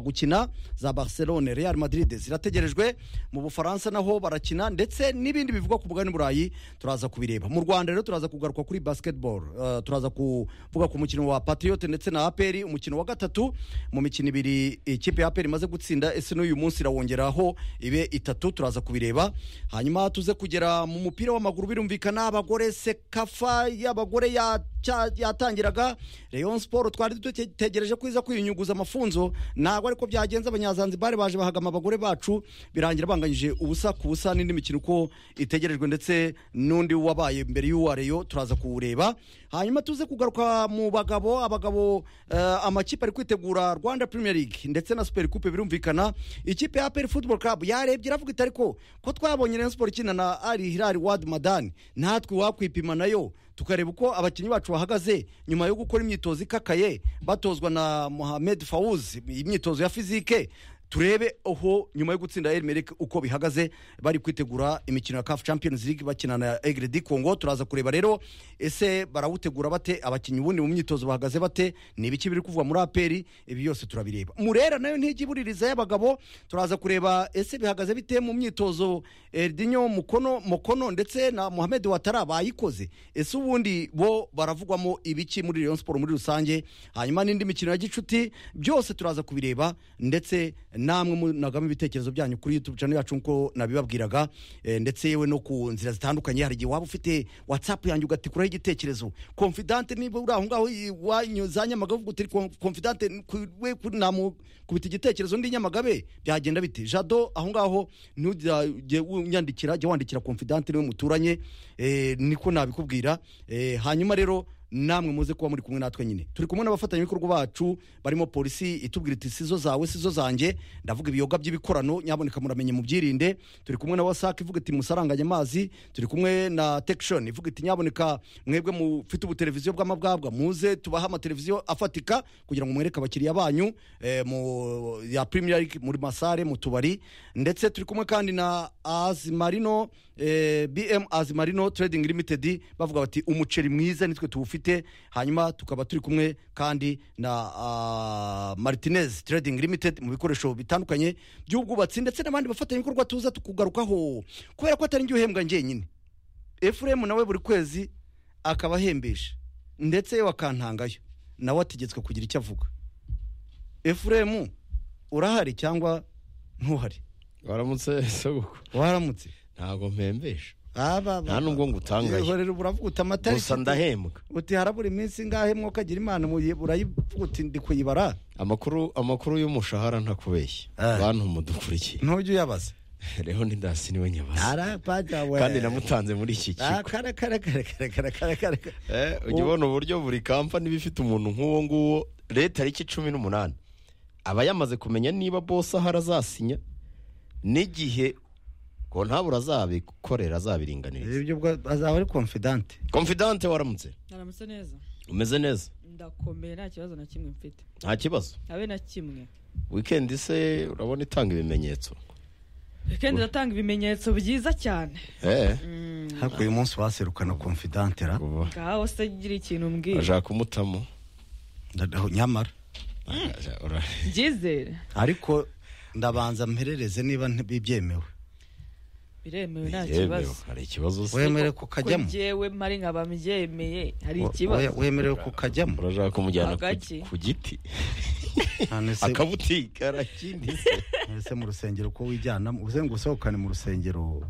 gukina za barcelone real madrid zirategerejwe mu bufaransa naho barakina ndetse n'ibindi bivugwa ku mugabane burayi turaza kubireba mu rwanda rero turaza kugaruka kuri basketball Eh, turaza kuvuga ku mukino wa patriote ndetse na aperi umukino wa gatatu mu mikino ibiri ikipe ya aperi imaze gutsinda ese n'uyu munsi irawongeraho ibe itatu turaza kubireba hanyuma tuze kugera mu mupira w'amaguru birumvikana abagore sekafa y'abagore ya cya- yatangiraga rayon siporo twari dutegereje ko iza kwiyunyuguza amafunzo ntabwo ariko byagenze abanyazanzibari baje bahagama abagore bacu birangira banganyije ubusa ku busa n'indi mikino uko itegerejwe ndetse n'undi wabaye mbere y'uwa reyo turaza kuwureba hanyuma tuze kugaruka mu bagabo abagabo eh, amakipe ari kwitegura rwanda premier league ndetse na super coupe birumvikana ikipe ya aperi football club yarebye iravuga iti ariko ko twabonye rayon siporo ikina na ari hilari wadi madani natwe wakwipima nayo tukareba uko abakinnyi bacu bahagaze nyuma yo gukora imyitozo ikakaye batozwa na mohamed fawuz imyitozo ya fizike turebe aho nyuma yo gutsinda elmerike uko bihagaze bari kwitegura imikino ya caf champions league bakina na egre di congo turaza kureba rero ese barawutegura bate abakinnyi ubundi mu myitozo bahagaze bate ni ibiki biri kuvugwa muri aperi ibi byose turabireba murera nayo ntijya ibuririza y'abagabo turaza kureba ese bihagaze bite mu myitozo erdinyo mukono mukono ndetse na mohamed watara bayikoze ese ubundi bo baravugwamo ibiki muri Rayon Sport muri rusange hanyuma n'indi mikino ya gicuti byose turaza kubireba ndetse namwe munagamo ibitekerezo byanyu kuri YouTube channel yacu nko nabibabwiraga eh, ndetse yewe no ku nzira zitandukanye hari igihe waba ufite WhatsApp yanjye ugatikuraho igitekerezo confident niba uri aho ngaho i- wanyuza nyamagabe uvuga uti "Con- confident ku- we ku- namukubita igitekerezo ndi nyamagabe byagenda bite jado aho ngaho ntujye unyandikira jya wandikira confident niwe muturanye eh, niko nabikubwira Eh, hanyuma rero namwe muze kuba muri kumwe natwe nyine turi kumwe n'abafatanyabikorwa bacu barimo polisi itubwira iti sizo zawe sizo zanjye ndavuga ibiyoga by'ibikorano nyaboneka muramenye mubyirinde turi kumwe na wasake ivuga iti musaranganye amazi turi kumwe na tekishoni ivuga iti nyaboneka mwebwe mufite ubuteleviziyo bw'amabwabwa muze tubahe amateleviziyo afatika kugira ngo mwereke abakiriya banyu eh, mu ya premier league muri masare mu tubari ndetse turi kumwe kandi na azimarino eh, bm azimarino trading limited bavuga bati umuceri mwiza nitwe tuwufite hanyuma tukaba turi kumwe kandi na ah, martinez trading limited mu bikoresho bitandukanye by'ubwubatsi ndetse n'abandi bafatanyabikorwa tuza tukugarukaho kubera ko atari njye uhembwa njyenyine efuremu nawe buri kwezi akaba ahembesha ndetse yewe akantangayo nawe ategetswe kugira icyo avuga efuremu urahari cyangwa ntuhari waramutse sogoko waramutse ntabwo mpembesha aba nta n'ubwo ngo utangaye. rero buravuguta amata gusa ndahembwa uti harabura iminsi ingahe mwoka agira imana muye urayivuguta ndi kuyibara amakuru amakuru y'umushahara ntakubeshya Ah. bantu mudukurikiye ntujye uyabaza rero ndindasi niwe nyabaza arapaja we kandi namutanze muri iki Ah, kigo kara kara kara kara kara kara kara Eh, ujya ubona uburyo buri kampani iba ifite umuntu nk'uwo nguwo leta ari iki cumi n'umunani aba yamaze kumenya niba bose ahari azasinya n'igihe ngo ntabura azabikorera azabiringaniriza ibyo ubwo azaba ari confident confidante waramutse naramutse neza umeze neza ndakomeye nta kibazo na kimwe mfite nta kibazo habe na kimwe wikendi se urabona itanga ibimenyetso kandi iratanga ibimenyetso byiza cyane eh ariko uyu munsi waserukana confident ra ubu ngaho se gira ikintu mbwira bashaka kumutamo Ndaho- nyamara Aja- ura- byizere ariko ndabanza mperereze niba nti- bibyemewe biremewe nta yemewe, kibazo hari ikibazo se wemerewe kukajyamo yewe mari nkaba mbyemeye hari We- ikibazo wemerewe kukajyamo urashaka kumujyana ku- Agaki. ku giti None se- akabutika arakindi se ese mu rusengero ko wijyanamo uze ngo usohokane mu rusengero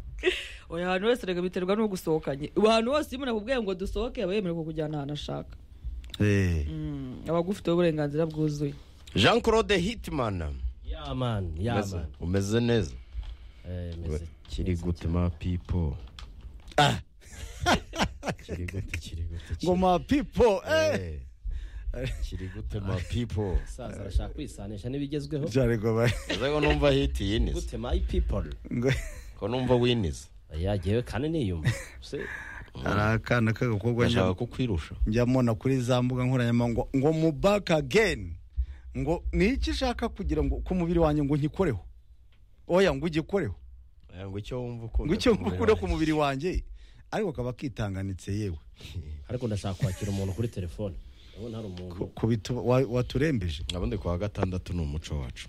oya ahantu hose reka biterwa n'uwo gusohokanye ahantu hose iyo umuntu akubwiye ngo dusohoke aba yemerewe kukujyana ahantu ashaka Eh, Mm, aba agufiteho uburenganzira bwuzuye jean claude hitman yaman umeze, yaman umeze neza Eh, meze- kiri meze gute cyane. ma pipo kiri gute kiri gute kiri- ngo ma pipo eh. Eh, kiri gute ma pipo Saza arashaka kwisanisha n'ibigezweho Jare ngo ba- ese ko numva hiti yinize gute my people ngo ko numva winize yagewe kandi niyumva Se- hari akana k'agakobwa gashaka njya- kukwirusha njya mbona kuri za mbuga nkoranyambaga ngo ngo mu back again ngo ni iki ushaka kugira ngo ku mubiri wanjye ngo nkikoreho oya ngo ugikoreho Eh, ngo icyo wumva ukunda ngo icyo kumera. ukure ku mubiri wanjye ariko kaba kitanganitse yewe ariko ndashaka kwakira umuntu kuri telefone ubu ntari umuntu ku bitu wa- waturembeje ubundi ku wa gatandatu ni umuco wacu